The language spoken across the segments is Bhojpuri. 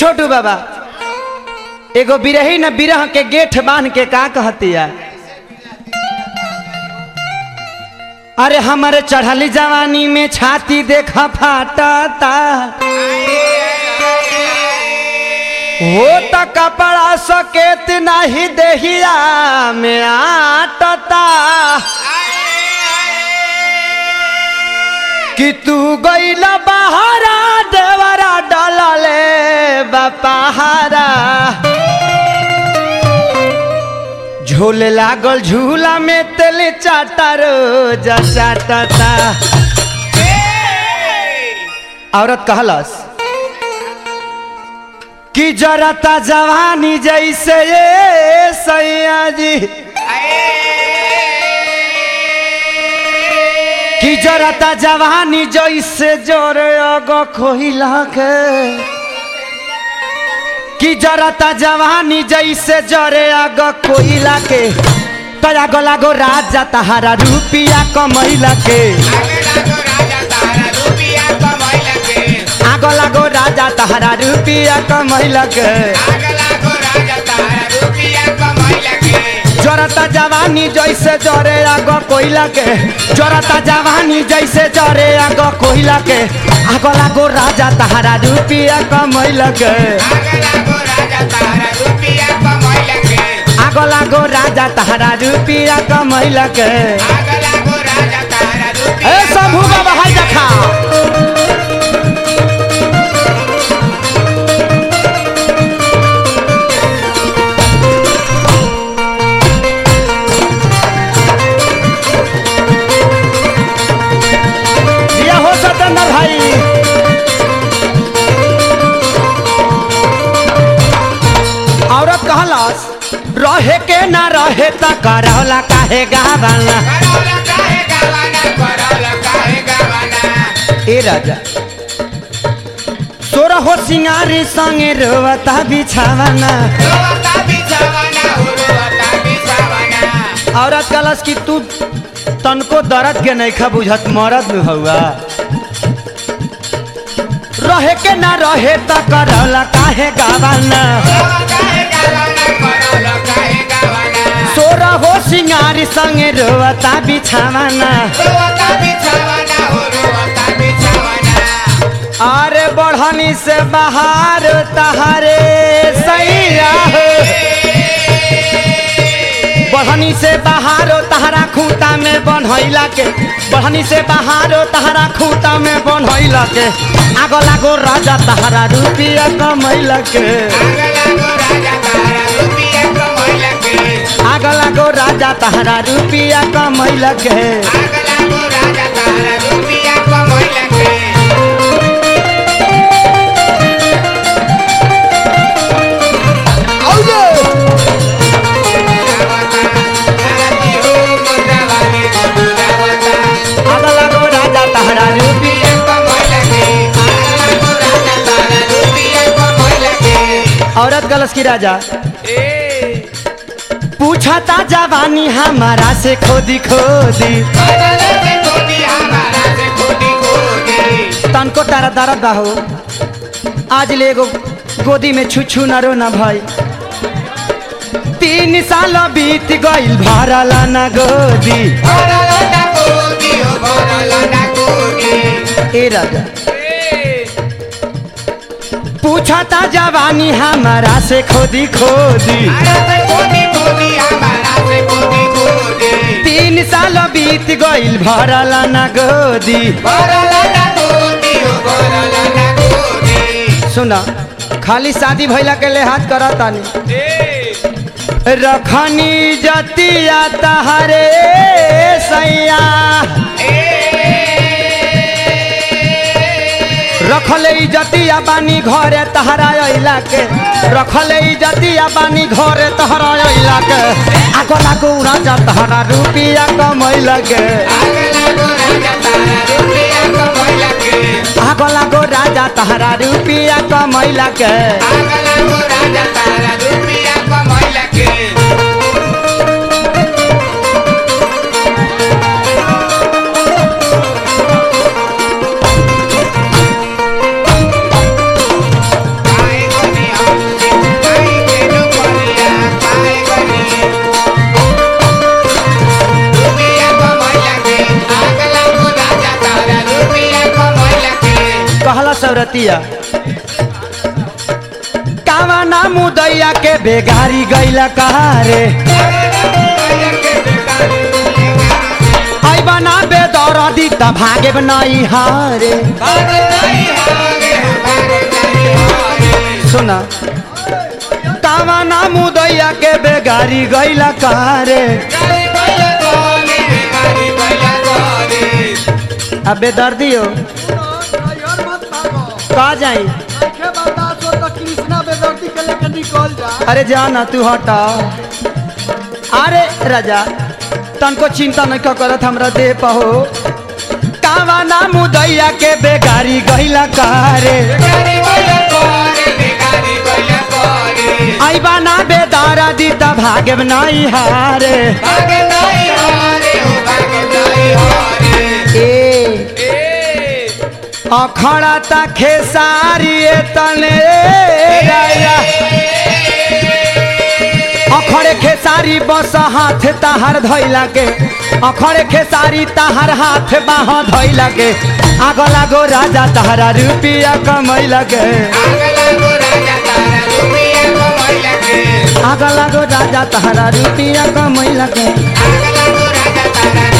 छोटू बाबा एगो बिरही न बिरह के गेठ बांध के का कहतिया अरे हमारे चढ़ली जवानी में छाती देखा फाटता हो त कपड़ा सकेत नहीं देहिया में आटता कि तू गईला बहारा देवरा डलले बपहारा झूले लागल झूला में तेल चाटा रोज चाटता औरत कहलस कि जरता जवानी जैसे ये सैया जी कि जरता जवानी जैसे जोरे अगो खोहिला के कि जरता जवानी जैसे जरे अगो कोइला के तया गला गो राजा तहारा रुपिया कमैला के आगो लागो राजा तहारा रुपिया कमैला के जरता जवानी जैसे जरे आगो कोइला के जरता जवानी जैसे जरे आगो कोइला के आगो लागो राजा तहारा रुपिया कमैला के आगो लागो राजा तहारा रुपिया कमैला के ए शंभू बाबा हाय देखा दिया हो सतेंद्र भाई औरत कहलस रहे के ना रहे त करौला काहे गावाला ए राजा सोरा हो सिंगारी संगे रोवता बिछावाना औरत कहलस कि तू तनको दर्द के नहीं खा बुझत मरद में हुआ रहे के ना रहे त करौला काहे गावाना सोरा हो सिंगारी संगे रोवता बिछावाना अरे बढ़नी से बाहर तहारे सैया हो बढ़नी से बाहर तहरा खूंटा में बनैला के बढ़नी से बाहर तहरा खूंटा में बनैला के आगो लागो राजा तहरा रुपिया कमैला के आगो लागो राजा तहरा रुपिया कमैला के आगो लागो राजा तहरा रुपिया औरत गलस की राजा पूछा ता जवानी हमारा से खोदी खोदी तनको तारा दर्द बा हो आज ले एगो गोदी में छुछू न रो न भाई तीन साल बीत गइल भरला न गोदी ए राजा पूछा ता जवानी हमारा से खोदी खोदी तीन साल बीत गइल भरला न गोदी सुना खाली शादी भइला के लिहाज करत तानी रखनी जतिया तहरे सैया रखले इजतिया बानी घरे तहरा अइला के रखले इजतिया बानी घरे तहरा अइला के आगो लागो राजा तहरा रुपिया कमैला के आगो लागो राजा तहरा रुपिया कमैला के Bye. कहतिया कावा ना मुदैया के बेगारी गैला कारे ऐबा ना बेदरदी त भागे नहीं हारे सुना कावा ना मुदैया के बेगारी गैला कारे अब बेदर्दी हो ड्राइवर मत भागो का जाई देखे बर्दाश्त हो तो कृष्णा बेदर्दी के लेकर निकल जा अरे जाना तू हटा अरे राजा तनको चिंता नहीं क्यों करत हमरा दे पहो कावा ना मुदैया के बेगारी गैला कारे ऐबा ना बेदारा दी त भागे नहीं हारे ए अखड़ा ता खेसारी तने राया अखड़े खेसारी बस हाथ ताहार धैला के अखड़े खेसारी ताहार हाथ बाह धैला के आग लागो राजा ताहारा रुपिया कमैला के आग लागो राजा ताहारा रुपिया कमैला के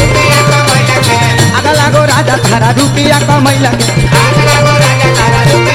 आग लागो राजा ताहारा रुपिया कमैला के